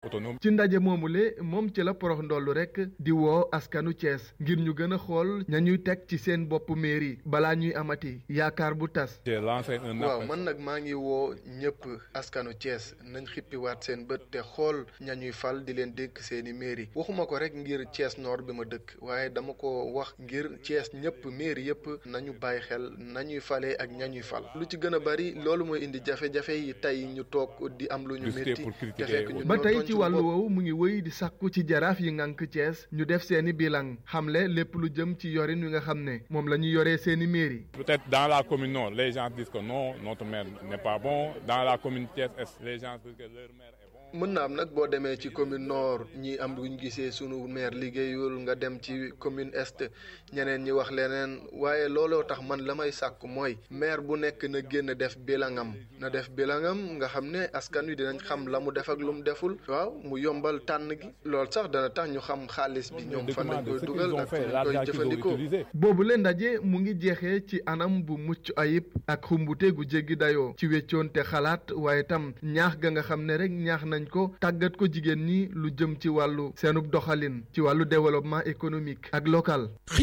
autonome. ci ndaje moomule moom ci la porox ndollu rek di woo askanu Thiès ngir ñu gën a xool ña ñuy teg ci seen bopp mairie balaa ñuy amati yaakaar bu tas. j'ai lancé un waaw appel. man nag maa ngi woo ñëpp askanu Thiès nañ xippiwaat seen bët te xool ña ñuy fal di leen dénk seeni mairie waxuma ko rek ngir Thiès Nord bi ma dëkk waaye dama ko wax ngir Thiès ñëpp mairie yëpp nañu bàyyi xel nañuy falee ak ña ñuy fal lu ci gën a bari loolu mooy indi jafe-jafe yi tey ñu toog di am lu ñu Discuter métti pour te critiquer. fekk ñu ba ñoo tey tooñ ci suñu wàllu bopp. woowu mu ngi wëy di sàkku ci jaraaf yi ngànk Thiès ñu def seeni bilan xamle lépp lu jëm ci yorin wi nga xam ne moom la ñu yoree seeni mairie. Peut-être dans la commune nord, les gens disent que non, notre maire n'est pas bon. Dans la commune Thiès-Est, les gens disent que leur maire est bon. mën na am nag boo demee ci commune nord ñi am luñ gisee sunu maire liggéeyul nga dem ci commune est ñeneen ñi wax leneen waaye looloo tax man la may sàkk mooy maire bu nekk na génn def bilangam na def bilangam nga xam ne askan wi dinañ xam la mu def ak lu mu deful waaw mu yombal tànn gi loolu sax dana tax ñu xam xaalis bi ñoom fan lañ Document de koy ce qu'ils dugal ont ak fait, fan lañ l'argent koy qu'ils ont jëfandikoo utilisé. boobu leen ndaje mu ngi jeexee ci anam bu mucc ayib ak xumbute gu jéggi dayoo ci weccoonte xalaat waaye tam ñaax ga nga xam ne rek ñaax nañ ko tàggat ko jigéen ñi lu jëm ci wàllu seenub doxalin ci wàllu développement économique ak local.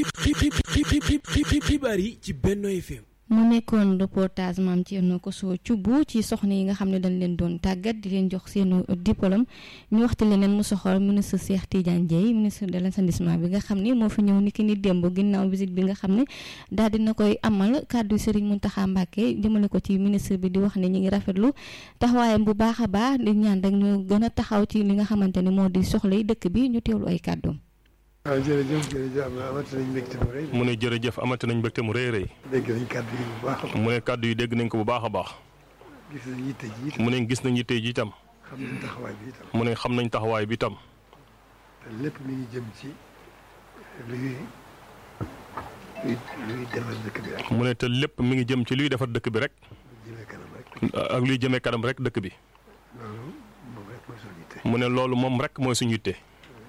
xibaar yi ci Benno FM mu nekkoon reportage maam Thierno Kosso Thioub ci soxna yi nga xam ne dañ leen doon tàggat di leen jox seenu diplôme ñu waxtu leneen mu soxal ministre Cheikh Tidiane Dièye ministre de l'assainissement bi nga xam ni moo fi ñëw ni ki ni démb ginnaaw visite bi nga xam ne daal dina koy amal kàddu Serigne Mountakha Mbacké jëmale ko ci ministre bi di wax ne ñu ngi rafetlu taxawaayam bu baax a baax di ñaan rek ñu gën a taxaw ci li nga xamante ne moo di soxla yi dëkk bi ñu teewlu ay kàddoom. waaw jërëjëf jërëjëf amati nañ mbégte mu rëy mu ne jërëjëf amati nañ mbégte mu rëy rëy dégg nañ kàddu yi bu baax a baax mu ne kàddu yi dégg nañ ko bu baax a baax gis nañ yitte ji itam mu ne gis nañ yitte ji itam xam nañ taxawaay bi itam mu ne xam nañ taxawaay bi itam te lépp mi ngi jëm ci luy luy luy defar dëkk bi rek mu ne te lépp mi ngi jëm ci luy defar dëkk bi rek lu jëmee kanam rek ak luy jëmee kanam rek dëkk bi loolu moom rek mooy suñu yitte mu ne loolu moom rek mooy suñu yitte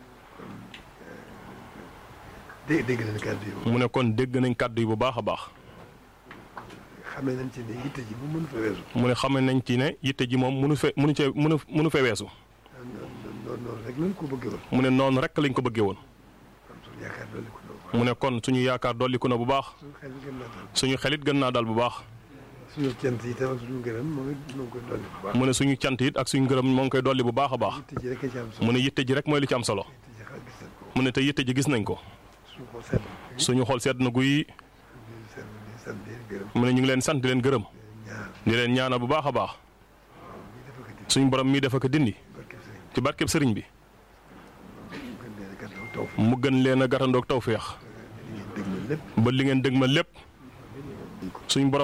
dé dégg nañ kàddu yi moom mu ne kon dégg nañ kàddu yi bu baax a baax xamee nañ ci ne yitte ji moom mënu fa weesu mu ne xame nañ ci ne yitte ji moom munu fe munu cee munu munu fe weesu noonu noonu rek lañ ko bëggee woon mu ne noonu rek lañ ko bëggee woon am suñu yaakaar dolli ko noonu mu ne kon suñu yaakaar dolliku na bu baax suñu xel gën naa dal suñu xelit gën naa dal bu baax suñu cant yi tam ak suñu gërëm moom it moo ngi koy dolli bu baax mu ne suñu cant it ak suñu ngërëm moo ngi koy dolli bu baax a baax yitte ji rek a ci am solo mu ne yitte ji rek mooy li ci am solo yitte ji xa gis nañ ko mu ne te yitte ji gis nañ ko suñu ko sedd suñu xol sedd na guy di sant di sant di gërëm mu ne ñu ngi leen sant di leen gërëm ñaar di leen ñaanal bu baax a baax ñi dafa ko di suñu borom mii dafa ko dindi barke sëriñ ci barkeb sëriñ bi gën leen a gàttal taw fi mu gën leen a gàttandoog tawféex ngeen dégg ma lépp ba li ngeen dëg ma lépp suñu borom